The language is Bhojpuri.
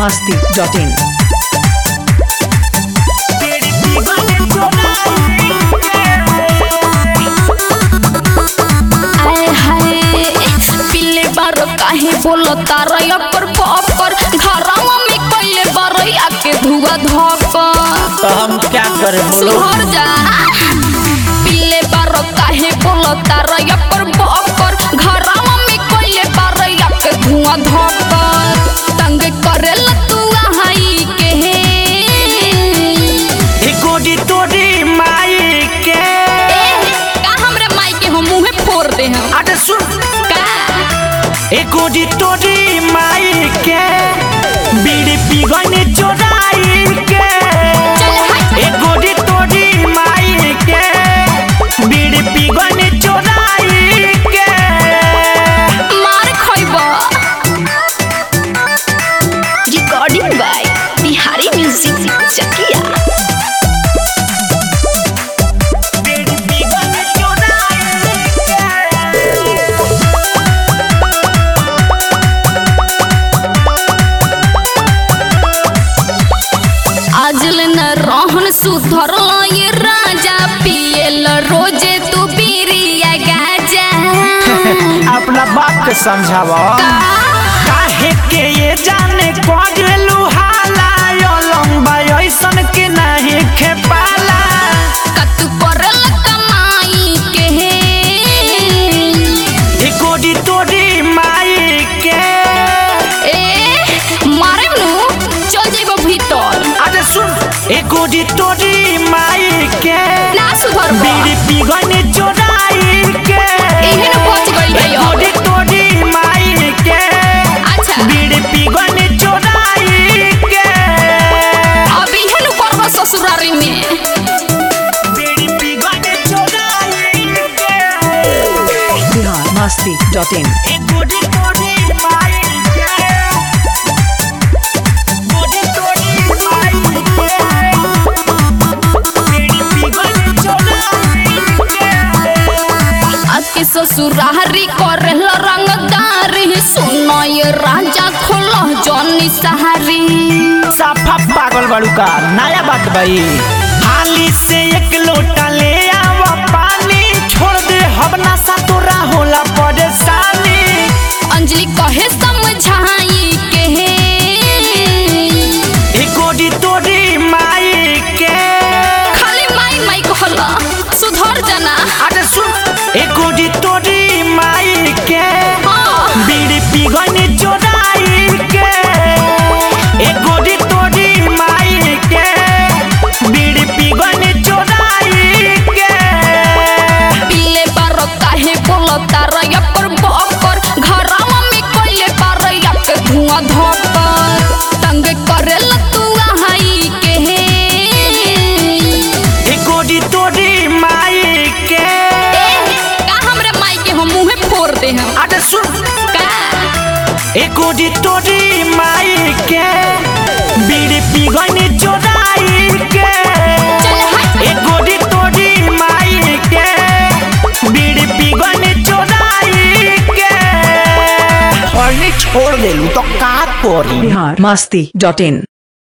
masti.in. आए हाय पीले बार काहे बोलो तारा अपर पपर घरवा में कइले बरैया के धुआ धकर तो हम क्या करें बोलो सुहर जा पीले बार काहे बोलो तारा अपर पपर घरवा में कइले बरैया के धुआ धकर तंग करेला तू हाई के ए गोडी तोडी माई के ए का हमरे माई के हम मुंहे फोड़ दे हम अरे सुन का ए गोडी तोडी माई के बीड़ी पीगने चोराई के चल हट ए गोडी तोडी माई के बीड़ी पीगने चोराई के मार खइबा recording by Bihari music Chakia बीड़ी पीगने चोराई के आजल न रहन सुधर ये राजा पियल रोजे तू पीरिया गाजा अपना बाप के समझावा काहे के ये जाने कगलू हाला यो लंबा ऐसन के नहीं खेपाला कत करल कमाई के ए गोडी तोडी माई के ए मारे नु चल जेबो भीतर अरे सुन ए गोडी तोडी माई के ना सुधर बीड़ी पीगने चोराई के एहे न पहुंच गइल ए है अब। गोडी तोडी माई के अच्छा बीड़ी पीगने चोराई के अभी हेनु करबो ससुरारी में बीड़ी पीगने चोराई के Bihar masti.in. ए गोडी तोडी माई के गोडी तोडी माई के बीड़ी पीगने चोराई के आके ससुरारी करल रंगदारी सुनो ये राजा खोलो जॉनी सहारी साफा पागल बाड़ू का नया बात भाई हाली से एक लोटा ले आवा पानी छोड़ दे हबना सा तोरा होला परेशानी अंजलि कहे समझाई के ए गोडी तोडी माई के खाली माई माई कहला सुधर जाना अरे सुन ए गोडी तोडी माई के हाँ बीड़ी पीगने चोराई के ए गोडी तोडी माई के बीड़ी पीगने चोराई के पीले बार काहे बोलो तारा या पर बकर घरवा में कइले बार या के धुआं धकर तंग करेला तू हाई के ए गोडी तोडी माई के का हमरे माई के हम मुंहे फोड़ दे हम अरे सुन का ए गोडी तोडी माई के बीड़ी पीगने चोराई के चल हट ए गोडी तोडी माई के बीड़ी पीगने चोराई के छोड़ देलू तो का करी Bihar masti.in.